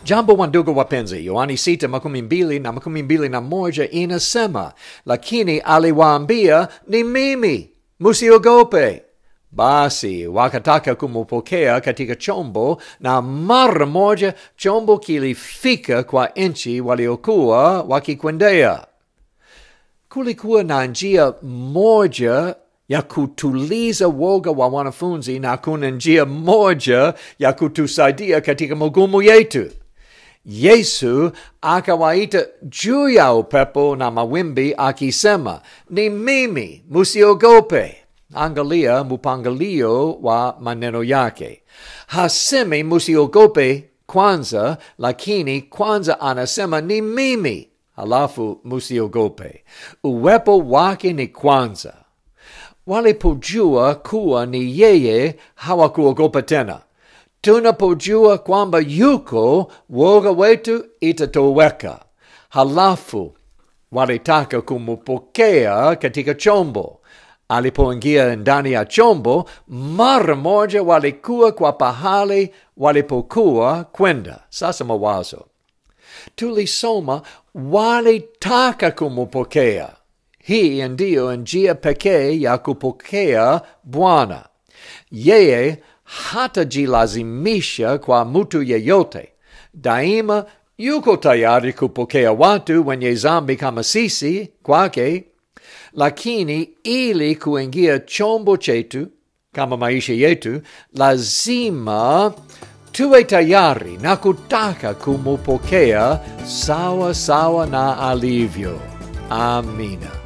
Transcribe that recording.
Jambo wandugu wapenzi, Yohani sita makumi mbili na makumi mbili na moja inasema, lakini aliwaambia ni mimi, musiogope. Basi wakataka kumupokea katika chombo, na mara moja chombo kilifika kwa nchi waliokuwa wakikwendea. Kulikuwa na njia moja ya kutuliza woga wa wanafunzi na kuna njia moja ya kutusaidia katika magumu yetu. Yesu akawaita juu ya upepo na mawimbi akisema, ni mimi, musiogope. Angalia mpangilio wa maneno yake. Hasemi musiogope kwanza, lakini kwanza anasema ni mimi, halafu musiogope. Uwepo wake ni kwanza. Walipojua kuwa ni yeye, hawakuogopa tena. Tunapojua kwamba yuko, woga wetu itatoweka. Halafu walitaka kumupokea katika chombo. Alipoingia ndani ya chombo, mara moja walikuwa kwa pahali walipokuwa kwenda. Sasa mawazo, tulisoma walitaka kumupokea. Hii ndiyo njia pekee ya kupokea Bwana. Yeye hatajilazimisha kwa mtu yeyote. Daima yuko tayari kupokea watu wenye zambi kama sisi kwake, lakini ili kuingia chombo chetu kama maisha yetu, lazima tuwe tayari na kutaka kumupokea sawa sawa na alivyo. Amina.